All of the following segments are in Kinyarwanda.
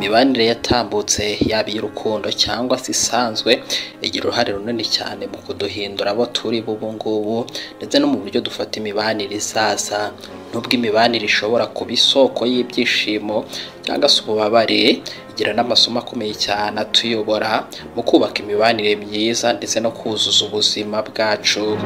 imibanire yatambutse yaba iy'urukundo cyangwa se isanzwe igira uruhare runini cyane mu kuduhindura abo turi bo ubu ngubu ndetse no mu buryo dufata imibanire izaza nubwo imibanire ishobora kuba isoko y'ibyishimo cyangwa se ububabare igira n'amasomo akomeye cyane atuyobora mu kubaka imibanire myiza ndetse no kuzuza ubuzima bwacu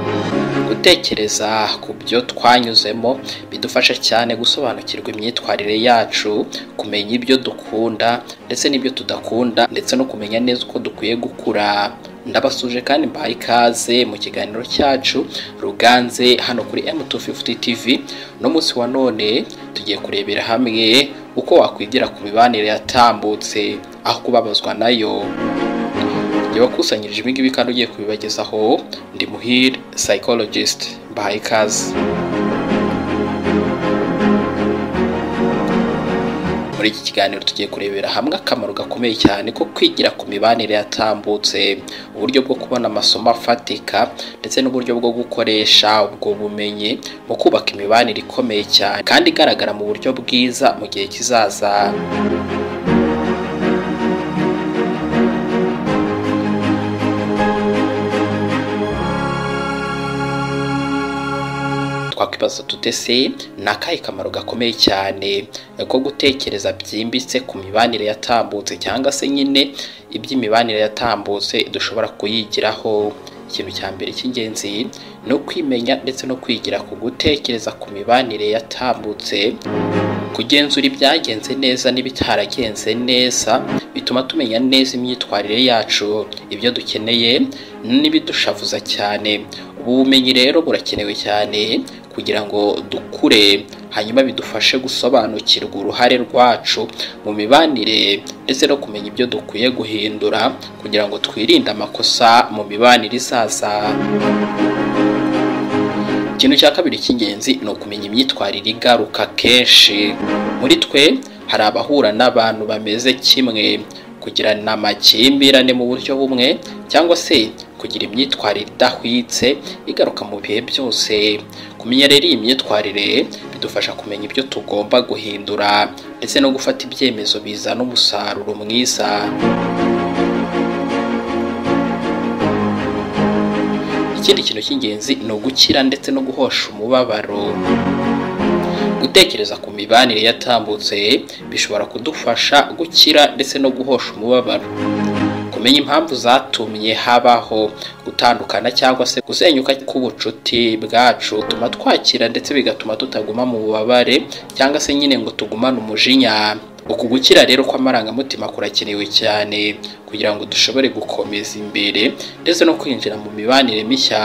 gutekereza ku byo twanyuzemo bidufasha cyane gusobanukirwa imyitwarire yacu kumenya ibyo dukunda ndetse n'ibyo tudakunda ndetse no kumenya neza uko dukwiye gukura ndabasuje kandi mbahaye ikaze mu kiganiro cyacu ruganze hano kuri M250 TV no munsi wa none tugiye kurebera hamwe uko wakwigira ku mibanire yatambutse aho kubabazwa nayo igihe wakusanyirije ibi ngibi kandi ugiye kubibagezaho ndi muhire psychologist mbahaye ikaze muri iki kiganiro tugiye kurebera hamwe akamaro gakomeye cyane ko kwigira ku mibanire yatambutse uburyo bwo kubona amasomo afatika ndetse n'uburyo bwo gukoresha ubwo bumenyi mu kubaka imibanire ikomeye cyane kandi igaragara mu buryo bwiza mu gihe kizaza twakwibaza tute se ni akahe kamaro gakomeye cyane ko gutekereza byimbitse ku mibanire yatambutse cyangwa se nyine iby'imibanire yatambutse dushobora kuyigiraho ikintu cya mbere cy'ingenzi ni ukwimenya ndetse no kwigira ku gutekereza ku mibanire yatambutse kugenzura ibyagenze neza n'ibitaragenze neza bituma tumenya neza imyitwarire yacu ibyo dukeneye n'ibidushavuza cyane ubu bumenyi rero burakenewe cyane kugira ngo dukure hanyuma bidufashe gusobanukirwa uruhare rwacu mu mibanire ndetse no kumenya ibyo dukwiye guhindura kugira ngo twirinde amakosa mu mibanire izaza ikintu cya kabiri cy'ingenzi ni ukumenya imyitwarire igaruka kenshi muri twe hari abahura n'abantu bameze kimwe kugirana amakimbirane mu buryo bumwe cyangwa se kugira imyitwarire idahwitse igaruka mu bihe byose kumenya rero iyi myitwarire bidufasha kumenya ibyo tugomba guhindura ndetse no gufata ibyemezo bizana umusaruro mwiza ikindi kintu cy'ingenzi ni ugukira ndetse no guhosha umubabaro gutekereza ku mibanire yatambutse bishobora kudufasha gukira ndetse no guhosha umubabaro kumenya impamvu zatumye habaho gutandukana cyangwa se gusenyuka k'ubucuti bwacu bituma twakira ndetse bigatuma tutaguma mu bubabare cyangwa se nyine ngo tugumane umujinya uku gukira rero kw'amarangamutima kurakenewe cyane kugira ngo dushobore gukomeza imbere ndetse no kwinjira mu mibanire mishya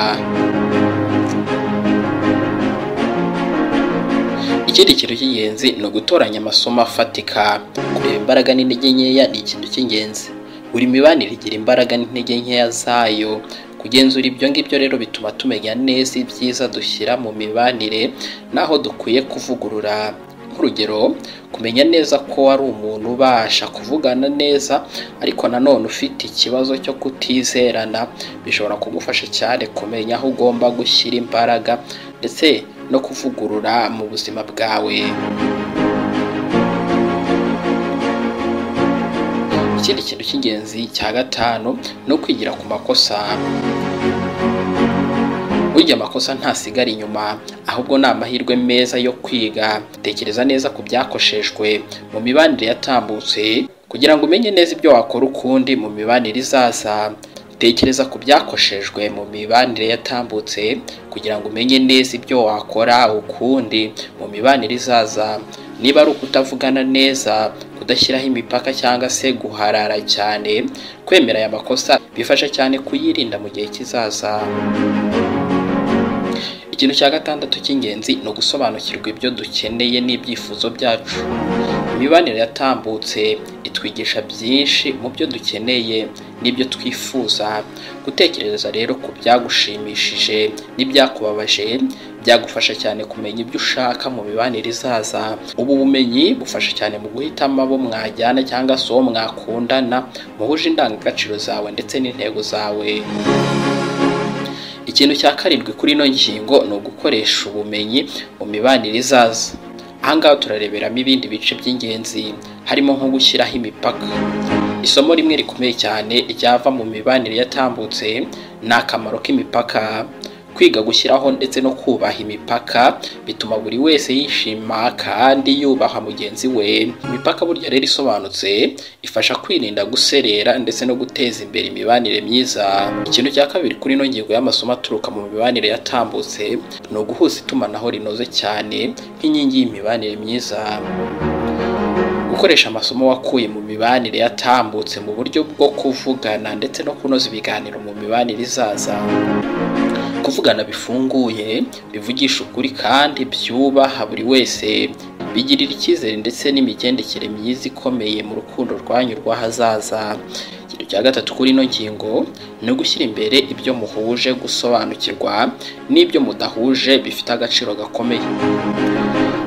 ikindi kintu cy'ingenzi ni ugutoranya amasomo afatika kureba imbaraga n'intege nkeya ni ikintu cy'ingenzi buri mibanire igira imbaraga n'intege nkeya zayo kugenzura ibyo ngibyo rero bituma tumenya neza ibyiza dushyira mu mibanire n'aho dukwiye kuvugurura nk'urugero kumenya neza ko ari umuntu ubasha kuvugana neza ariko nanone ufite ikibazo cyo kutizerana bishobora kugufasha cyane kumenya aho ugomba gushyira imbaraga ndetse no kuvugurura mu buzima bwawe ikindi kintu cy'ingenzi cya gatanu ni ukwigira ku makosa burya amakosa ntasigara inyuma ahubwo ni amahirwe meza yo kwiga tekereza neza ku byakoshejwe mu mibanire yatambutse kugira ngo umenye neza ibyo wakora ukundi mu mibanire izaza tekereza ku byakoshejwe mu mibanire yatambutse kugira ngo umenye neza ibyo wakora ukundi mu mibanire izaza niba ari ukutavugana neza kudashyiraho imipaka cyangwa se guharara cyane kwemera aya makosa bifasha cyane kuyirinda mu gihe kizaza ikintu cya gatandatu cy'ingenzi ni ugusobanukirwa ibyo dukeneye n'ibyifuzo byacu imibanire yatambutse itwigisha byinshi mu byo dukeneye n'ibyo twifuza gutekereza rero ku byagushimishije n'ibyakubabaje byagufasha cyane kumenya ibyo ushaka mu mibanire izaza ubu bumenyi bufasha cyane mu guhitamo abo mwajyana cyangwa se uwo mwakundana muhuje indangagaciro zawe ndetse n'intego zawe ikintu cya karindwi kuri ino ngingo ni ugukoresha ubumenyi mu mibanire izaza ahangaha turareberamo ibindi bice by'ingenzi harimo nko gushyiraho imipaka isomo rimwe rikomeye cyane ryava mu mibanire yatambutse ni akamaro k'imipaka kwiga gushyiraho ndetse no kubaha imipaka bituma buri wese yishima kandi yubaha mugenzi we imipaka burya rero isobanutse ifasha kwirinda guserera ndetse no guteza imbere imibanire myiza ikintu cya kabiri kuri ino ngingo y'amasomo aturuka mu mibanire yatambutse ni uguhuza itumanaho rinoze cyane nk'inkingi y'imibanire myiza gukoresha amasomo wakuye mu mibanire yatambutse mu buryo bwo kuvugana ndetse no kunoza ibiganiro mu mibanire izaza kuvugana bifunguye bivugisha ukuri kandi byubaha buri wese bigirira icyizere ndetse n'imigendekere myiza ikomeye mu rukundo rwanyu rw'ahazaza ikintu cya gatatu kuri ino ngingo ni ugushyira imbere ibyo muhuje gusobanukirwa n'ibyo mudahuje bifite agaciro gakomeye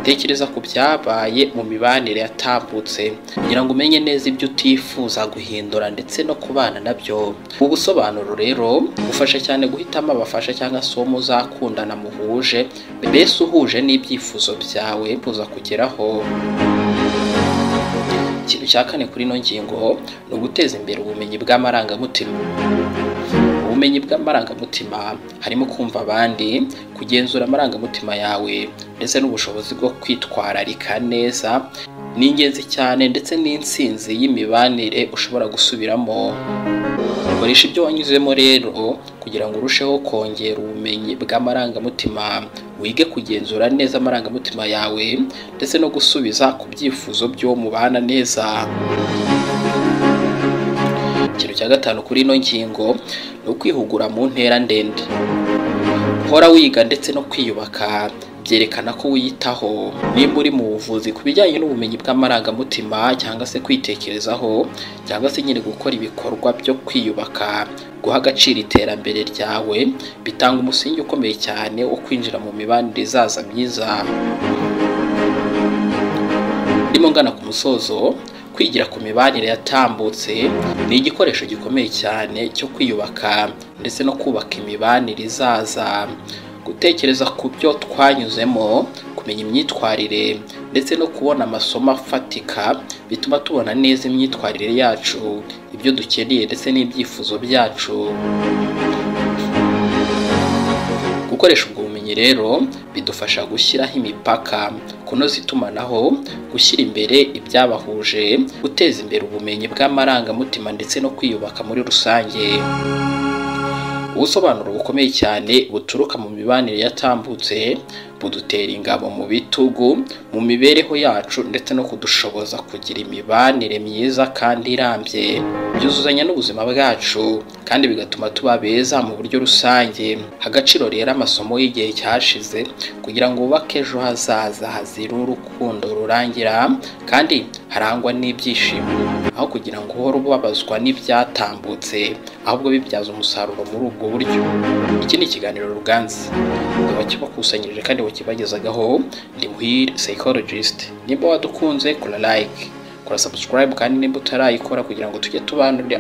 tekereza ku byabaye mu mibanire yatambutse kugira ngo umenye neza ibyo utifuza guhindura ndetse no kubana nabyo ubu busobanuro rero bufasha cyane guhitamo abafasha cyangwa se uwo muzakundana muhuje mbese uhuje n'ibyifuzo byawe buza kugeraho ikintu cya kane kuri ino ngingo ni uguteza imbere ubumenyi bw'amarangamutima ubumenyi bw'amarangamutima harimo kumva abandi kugenzura amarangamutima yawe ndetse n'ubushobozi bwo kwitwararika neza ni ingenzi cyane ndetse n'insinzi y'imibanire ushobora gusubiramo koresha ibyo wanyuzemo rero kugira ngo urusheho kongera ubumenyi bw'amarangamutima wige kugenzura neza amarangamutima yawe ndetse no gusubiza ku byifuzo by'uwo mubana neza ikintu cya gatanu kuri ino ngingo ni ukwihugura mu ntera ndende hora wiga ndetse no kwiyubaka byerekana ko wiyitaho nimba uri mu buvuzi ku bijyanye n'ubumenyi bw'amarangamutima cyangwa se kwitekerezaho cyangwa se nyine gukora ibikorwa byo kwiyubaka guha agaciro iterambere ryawe bitanga umusingi ukomeye cyane wo kwinjira mu mibanire izaza myiza ndimo ngana ku musozo kwigira ku mibanire yatambutse ni igikoresho gikomeye cyane cyo kwiyubaka ndetse no kubaka imibanire izaza gutekereza ku byo twanyuzemo kumenya imyitwarire ndetse no kubona amasomo afatika bituma tubona neza imyitwarire yacu ibyo dukeneye ndetse n'ibyifuzo byacu gukoresha ubwo bumenyi rero bidufasha gushyiraho imipaka kunoza itumanaho gushyira imbere ibyabahuje guteza imbere ubumenyi bw'amarangamutima ndetse no kwiyubaka muri rusange ubusobanuro bukomeye cyane buturuka mu mibanire yatambutse budutera ingabo mu bitugu mu mibereho yacu ndetse no kudushoboza kugira imibanire myiza kandi irambye byuzuzanya n'ubuzima bwacu kandi bigatuma tuba beza mu buryo rusange agaciro rero amasomo y'igihe cyashize kugira ngo wubake ejo hazaza hazira urukundo rurangira kandi harangwa n'ibyishimo aho kugira ngo uhore ubabazwa n'ibyatambutse ahubwo bibyaza umusaruro muri ubwo buryo iki ni ikiganiro ruganzi abakibakusanyirije kandi bakibagezagaho ndi muhire psychologist nimba wadukunze kora like kora subscribe kandi nimba utarayikora kugira ngo tujye tubanura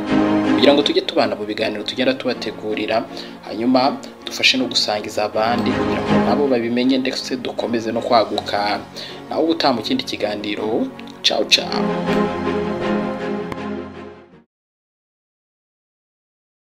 kugira ngo tujye tubana mu biganiro tugenda tubategurira hanyuma dufashe no gusangiza abandi kugira ngo nabo babimenye ndetse dukomeze no kwaguka nawe ubutaha mu kindi kiganiro ciao ciao